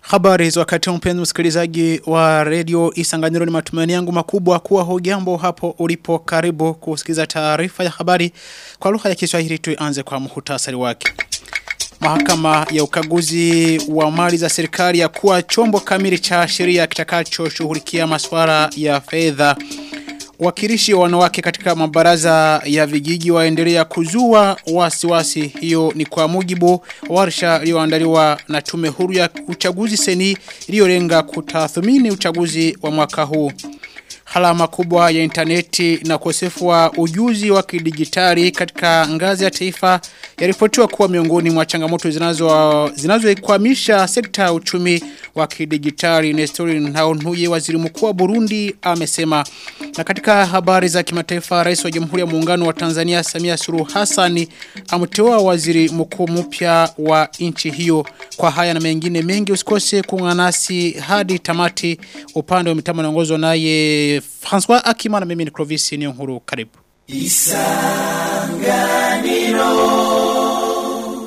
Habari za wakati mpenzi msikilizaji wa radio Isanganiro ni matumaini yangu makubwa kuwa hujambo hapo ulipo karibu kusikiza taarifa ya habari kwa lugha ya Kiswahili tuanze kwa muhtasari wake. Mahakama ya ukaguzi wa mali za serikali ya kuwa chombo kamili cha sheria kitakacho shughulikia masuala ya fedha. Wakilishi wa wanawake katika mabaraza ya vijiji waendelea kuzua wasiwasi hiyo ni kwa mujibu warsha iliyoandaliwa na tume huru ya uchaguzi seni iliyolenga kutathmini uchaguzi wa mwaka huu. Halama kubwa ya interneti na ukosefu wa ujuzi wa kidijitali katika ngazi ya taifa yaripotiwa kuwa miongoni mwa changamoto zinazo zinazoikwamisha sekta ya uchumi wa kidijitali Nestori Nhaonhuye waziri mkuu wa Burundi amesema na katika habari za kimataifa rais wa Jamhuri ya Muungano wa Tanzania Samia Suluhu Hassan amteua waziri mkuu mpya wa nchi hiyo kwa haya na mengine mengi usikose kuungana nasi hadi tamati upande wa mitambo naongozwa naye François Akima na mimi ni Clovis ni nkuru karibu Isanganiro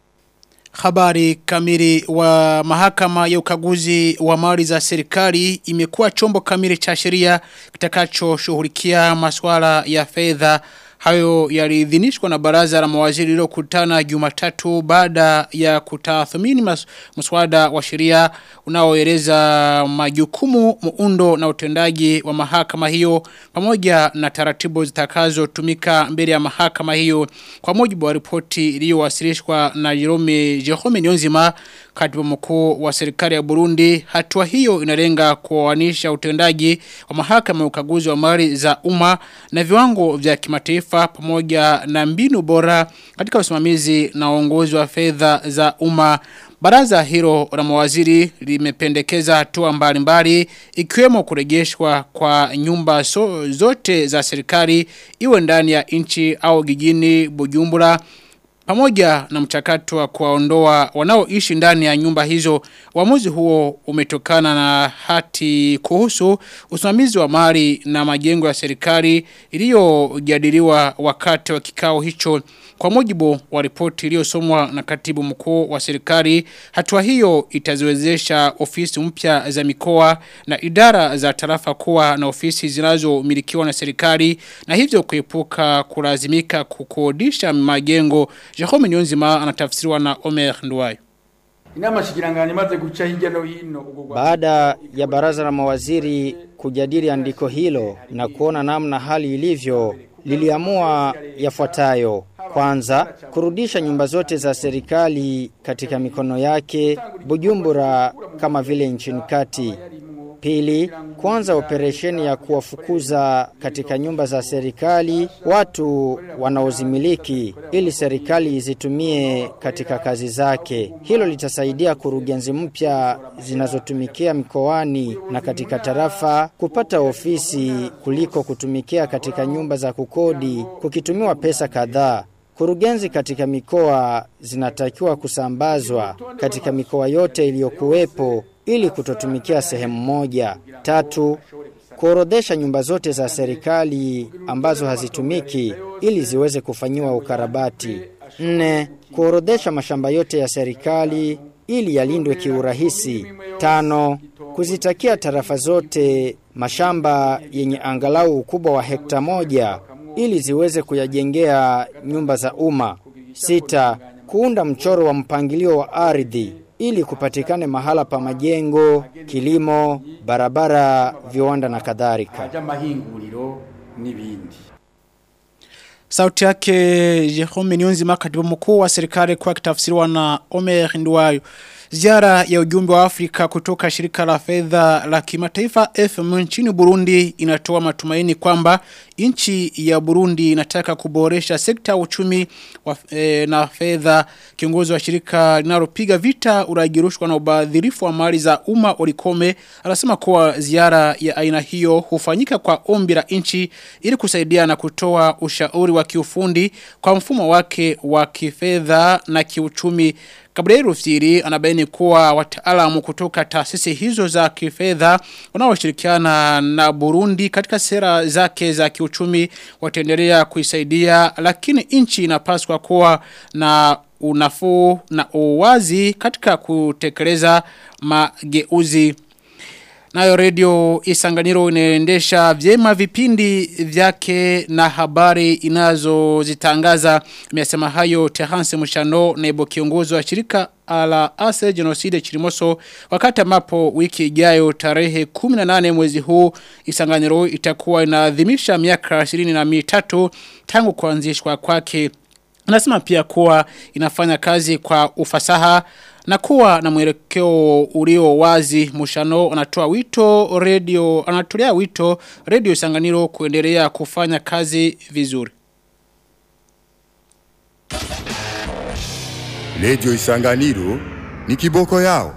Habari kamili wa mahakama ya ukaguzi wa mali za serikali imekuwa chombo kamili cha sheria kitakacho shughulikia masuala ya fedha hayo yaliidhinishwa na baraza la mawaziri lililokutana Jumatatu baada ya kutathmini mas, mswada wa sheria unaoeleza majukumu muundo na utendaji wa mahakama hiyo pamoja na taratibu zitakazotumika mbele ya mahakama hiyo kwa mujibu wa ripoti iliyowasilishwa na Jerome Jerome Nyonzima katibu mkuu wa serikali ya Burundi hatua hiyo inalenga kuoanisha utendaji wa mahakama ya ukaguzi wa mali za umma na viwango vya kimataifa pamoja na mbinu bora katika usimamizi na uongozi wa fedha za umma Baraza hilo la mawaziri limependekeza hatua mbalimbali ikiwemo kurejeshwa kwa nyumba so, zote za serikali iwe ndani ya nchi au gijini Bujumbura pamoja na mchakato wa kuwaondoa wanaoishi ndani ya nyumba hizo uamuzi huo umetokana na hati kuhusu usimamizi wa mali na majengo ya serikali iliyojadiliwa wakati wa kikao hicho kwa mujibu wa ripoti iliyosomwa na katibu mkuu wa serikali hatua hiyo itaziwezesha ofisi mpya za mikoa na idara za tarafa kuwa na ofisi zinazomilikiwa na serikali na hivyo kuepuka kulazimika kukodisha majengo Jerome Nyonzima anatafsiriwa na Omer Nduwayo. Inama shikirangani maze guca hirya no hino Baada ya baraza la mawaziri kujadili andiko hilo na kuona namna hali ilivyo liliamua yafuatayo. Kwanza, kurudisha nyumba zote za serikali katika mikono yake Bujumbura kama vile nchini kati. Pili, kuanza operesheni ya kuwafukuza katika nyumba za serikali watu wanaozimiliki ili serikali izitumie katika kazi zake. Hilo litasaidia kurugenzi mpya zinazotumikia mikoani na katika tarafa kupata ofisi kuliko kutumikia katika nyumba za kukodi kukitumiwa pesa kadhaa. Kurugenzi katika mikoa zinatakiwa kusambazwa katika mikoa yote iliyokuwepo ili kutotumikia sehemu moja. Tatu, kuorodhesha nyumba zote za serikali ambazo hazitumiki ili ziweze kufanyiwa ukarabati. Nne, kuorodhesha mashamba yote ya serikali ili yalindwe kiurahisi. Tano, kuzitakia tarafa zote mashamba yenye angalau ukubwa wa hekta moja ili ziweze kuyajengea nyumba za umma. Sita, kuunda mchoro wa mpangilio wa ardhi ili kupatikane mahala pa majengo, kilimo, barabara, viwanda na kadhalika. haja mahinguriro n'ibindi Sauti yake Jerome Nyonzima katibu mkuu wa serikali kwa kitafsiriwa na Omer Nduwayo. Ziara ya ujumbe wa Afrika kutoka shirika la fedha la kimataifa FM nchini Burundi inatoa matumaini kwamba nchi ya Burundi inataka kuboresha sekta ya uchumi wa, e, na fedha kiongozi wa shirika linalopiga vita uragirushwa na ubadhirifu wa mali za umma Olikome anasema kuwa ziara ya aina hiyo hufanyika kwa ombi la nchi ili kusaidia na kutoa ushauri wa kiufundi kwa mfumo wake wa kifedha na kiuchumi Gabriel Rufiri anabaini kuwa wataalamu kutoka taasisi hizo za kifedha wanaoshirikiana na Burundi katika sera zake za kiuchumi wataendelea kuisaidia lakini nchi inapaswa kuwa na unafuu na uwazi katika kutekeleza mageuzi. Nayo redio Isanganiro inaendesha vyema vipindi vyake na habari inazozitangaza. Imesema hayo Tehanse Mushano naibu kiongozi wa shirika ala ase genocide chirimoso wakati ambapo wiki ijayo tarehe 18 mwezi huu Isanganiro itakuwa inaadhimisha miaka 23 tangu kuanzishwa kwake. Anasema pia kuwa inafanya kazi kwa ufasaha na kuwa na mwelekeo ulio wazi Mushano anatoa wito radio anatolea wito radio Sanganiro kuendelea kufanya kazi vizuri. Redio Isanganiro ni kiboko yao.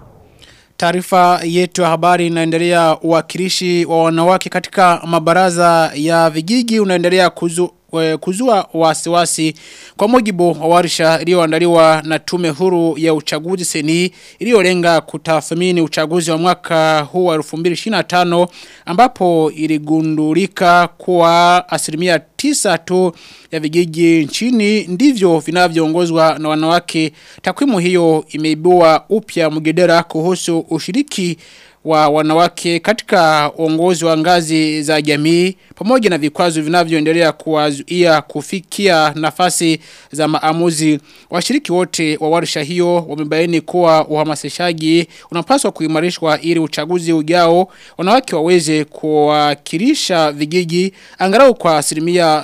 Taarifa yetu ya habari inaendelea uwakilishi wa wanawake katika mabaraza ya vijiji unaendelea kuzu, we- kuzua wasiwasi kwa mujibu wa warsha iliyoandaliwa na tume huru ya uchaguzi seni iliyolenga kutathmini uchaguzi wa mwaka huu wa 2025 ambapo iligundulika kuwa asilimia tisa tu ya vijiji nchini ndivyo vinavyoongozwa na wanawake takwimu hiyo imeibua upya mgedera kuhusu ushiriki wa wanawake katika uongozi wa ngazi za jamii pamoja na vikwazo vinavyoendelea kuwazuia kufikia nafasi za maamuzi washiriki wote wa warsha hiyo wamebaini kuwa uhamasishaji unapaswa kuimarishwa ili uchaguzi ujao wanawake waweze kuwakilisha vijiji angalau kwa asilimia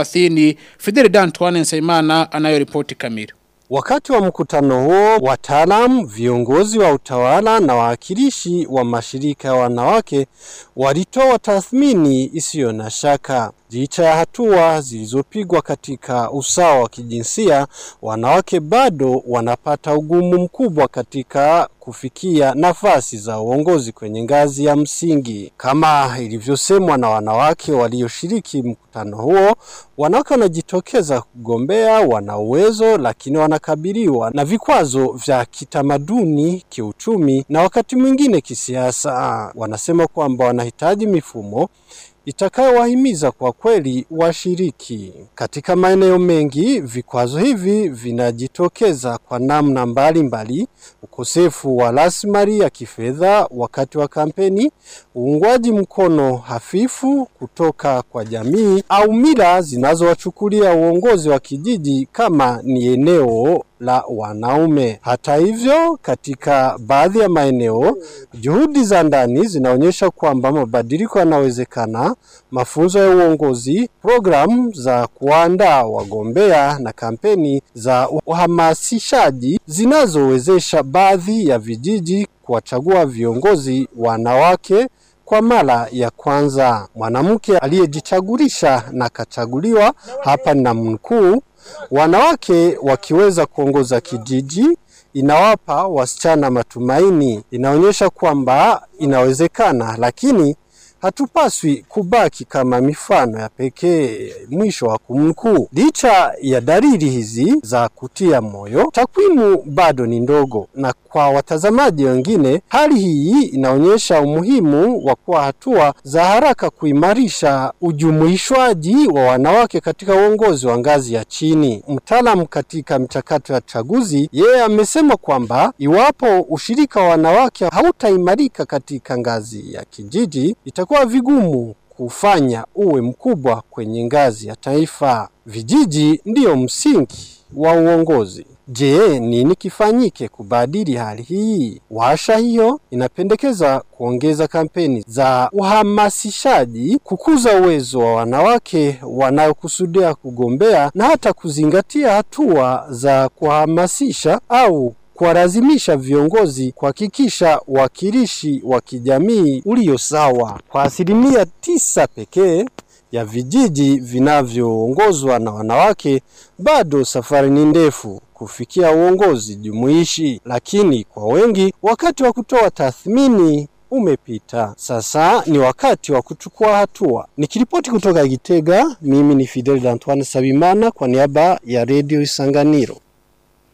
30 Fidel Dantuane Nsaimana anayoripoti kamili Wakati wa mkutano huo, wataalam, viongozi wa utawala na wawakilishi wa mashirika ya wanawake walitoa tathmini isiyo na shaka. Licha ya hatua zilizopigwa katika usawa wa kijinsia, wanawake bado wanapata ugumu mkubwa katika kufikia nafasi za uongozi kwenye ngazi ya msingi. Kama ilivyosemwa na wanawake walioshiriki mkutano huo, wanawake wanajitokeza kugombea, wana uwezo lakini wanakabiliwa na vikwazo vya kitamaduni, kiuchumi na wakati mwingine kisiasa. Wanasema kwamba wanahitaji mifumo itakayowahimiza kwa kweli washiriki. Katika maeneo mengi, vikwazo hivi vinajitokeza kwa namna mbalimbali mbali, ukosefu wa rasilimali ya kifedha wakati wa kampeni, uungwaji mkono hafifu kutoka kwa jamii au mila zinazowachukulia uongozi wa kijiji kama ni eneo la wanaume. Hata hivyo, katika baadhi ya maeneo, juhudi za ndani zinaonyesha kwamba mabadiliko yanawezekana. Mafunzo ya uongozi, programu za kuandaa wagombea na kampeni za uhamasishaji zinazowezesha baadhi ya vijiji kuwachagua viongozi wanawake kwa mara ya kwanza. Mwanamke aliyejichagulisha na kachaguliwa, hapa na mkuu, wanawake wakiweza kuongoza kijiji inawapa wasichana matumaini, inaonyesha kwamba inawezekana, lakini hatupaswi kubaki kama mifano ya pekee. Mwisho wa kumnukuu. Licha ya dalili hizi za kutia moyo, takwimu bado ni ndogo, na kwa watazamaji wengine, hali hii inaonyesha umuhimu wa kuwa hatua za haraka kuimarisha ujumuishwaji wa wanawake katika uongozi wa ngazi ya chini. Mtaalamu katika mchakato ya chaguzi, yeye amesema kwamba iwapo ushirika wa wanawake hautaimarika katika ngazi ya kijiji, itakuwa vigumu kufanya uwe mkubwa kwenye ngazi ya taifa. Vijiji ndiyo msingi wa uongozi. Je, nini kifanyike kubadili hali hii? Washa hiyo inapendekeza kuongeza kampeni za uhamasishaji, kukuza uwezo wa wanawake wanaokusudia kugombea na hata kuzingatia hatua za kuhamasisha au kuwalazimisha viongozi kuhakikisha wakilishi wa kijamii ulio sawa. Kwa asilimia tisa pekee ya vijiji vinavyoongozwa na wanawake, bado safari ni ndefu kufikia uongozi jumuishi, lakini kwa wengi wakati wa kutoa tathmini umepita. Sasa ni wakati wa kuchukua hatua. Nikiripoti kutoka Gitega, mimi ni Fidel Antoine Sabimana kwa niaba ya Radio Isanganiro.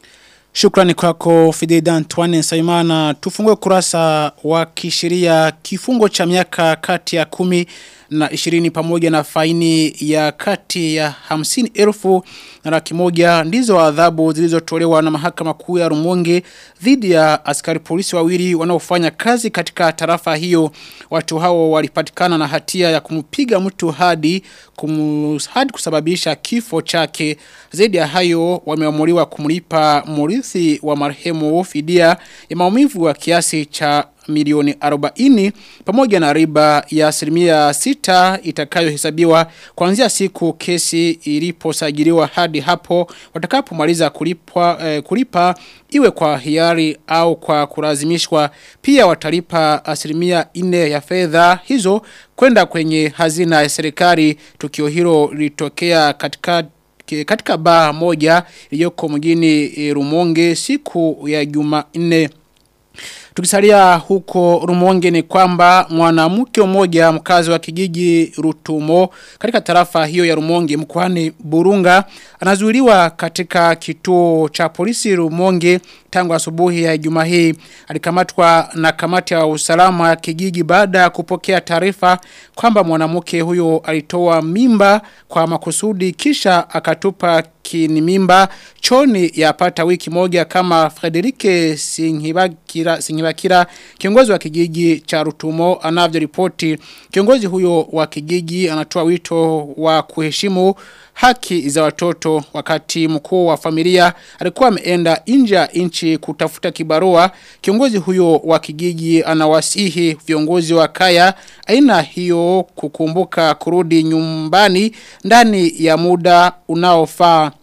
Shukrani kwako Fideda Antoine Saimana. Tufungue kurasa wa kisheria kifungo cha miaka kati ya kumi na ishirini pamoja na faini ya kati ya hamsini elfu na laki moja ndizo adhabu zilizotolewa na mahakama kuu ya Rumonge dhidi ya askari polisi wawili wanaofanya kazi katika tarafa hiyo watu hao walipatikana na hatia ya kumpiga mtu hadi kumu, hadi kusababisha kifo chake zaidi ya hayo wameamuliwa kumlipa murithi wa marehemu fidia ya maumivu wa kiasi cha milioni 40 pamoja na riba ya asilimia 6 itakayohesabiwa kuanzia siku kesi iliposajiliwa hadi hapo watakapomaliza kulipwa eh, kulipa iwe kwa hiari au kwa kulazimishwa pia watalipa asilimia 4 ya fedha hizo kwenda kwenye hazina ya serikali tukio hilo lilitokea katika katika baa moja iliyoko mjini e, Rumonge siku ya Jumanne Tukisalia huko Rumonge ni kwamba mwanamke mmoja mkazi wa kijiji Rutumo katika tarafa hiyo ya Rumonge mkoani Burunga anazuiliwa katika kituo cha polisi Rumonge tangu asubuhi ya juma hii alikamatwa na kamati ya usalama ya kijiji baada ya kupokea taarifa kwamba mwanamke huyo alitoa mimba kwa makusudi kisha akatupa kini mimba choni ya pata wiki moja kama Frederike Singhibakira Singhibakira kiongozi wa kijiji cha Rutumo anavyoripoti kiongozi huyo wa kijiji anatoa wito wa kuheshimu haki za watoto wakati mkuu wa familia alikuwa ameenda nje ya nchi kutafuta kibarua kiongozi huyo wa kijiji anawasihi viongozi wa kaya aina hiyo kukumbuka kurudi nyumbani ndani ya muda unaofaa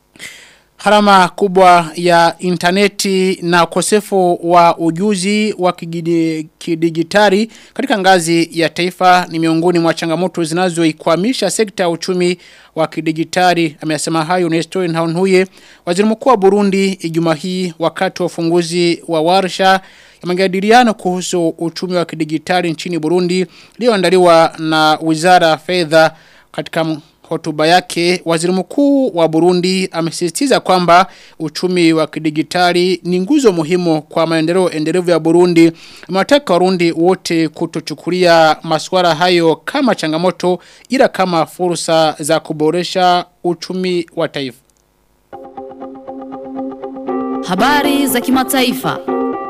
Harama kubwa ya interneti na ukosefu wa ujuzi wa kidigitali katika ngazi ya taifa ni miongoni mwa changamoto zinazoikwamisha sekta ya uchumi wa kidigitali. Amesema hayo Nestor Nhaunhuye, waziri mkuu wa Burundi Ijumaa hii wakati wa ufunguzi wa warsha ya majadiliano kuhusu uchumi wa kidigitali nchini Burundi iliyoandaliwa na Wizara ya Fedha katika hotuba yake waziri mkuu wa Burundi amesisitiza kwamba uchumi wa kidigitali ni nguzo muhimu kwa maendeleo endelevu ya Burundi. Amewataka Warundi wote kutochukulia masuala hayo kama changamoto ila kama fursa za kuboresha uchumi wa taifa. Habari za kimataifa.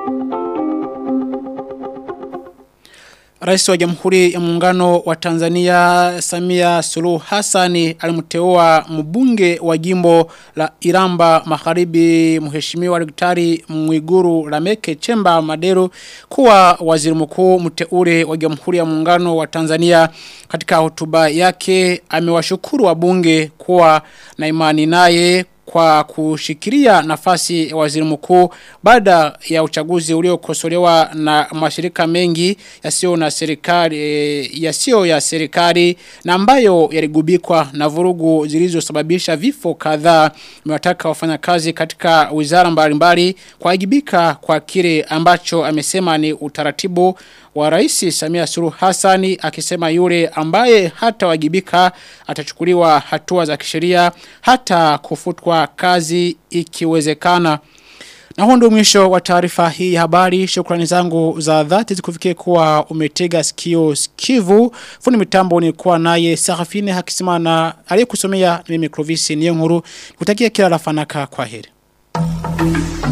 Rais wa Jamhuri ya Muungano wa Tanzania Samia Suluhu Hassani alimteua mbunge wa jimbo la Iramba Magharibi Mheshimiwa Daktari Mwiguru Lameke Chemba Madero kuwa waziri mkuu mteule wa Jamhuri ya Muungano wa Tanzania katika hotuba yake amewashukuru wabunge kuwa na imani naye kwa kushikilia nafasi ya waziri mkuu baada ya uchaguzi uliokosolewa na mashirika mengi yasiyo na serikali e, yasiyo ya serikali na ambayo yaligubikwa na vurugu zilizosababisha vifo kadhaa imewataka wafanyakazi katika wizara mbalimbali kuwajibika kwa kile ambacho amesema ni utaratibu wa rais Samia Suluhu Hassani akisema yule ambaye hata wajibika atachukuliwa hatua za kisheria hata kufutwa kazi ikiwezekana. Na huo ndio mwisho wa taarifa hii ya habari. Shukrani zangu za dhati zikufikie kuwa umetega sikio sikivu. Fundi mitambo ni kuwa naye Sarafine Hakisimana aliyekusomea mimi Clovis Niyonkuru. Kutakia kila la fanaka kwa heri.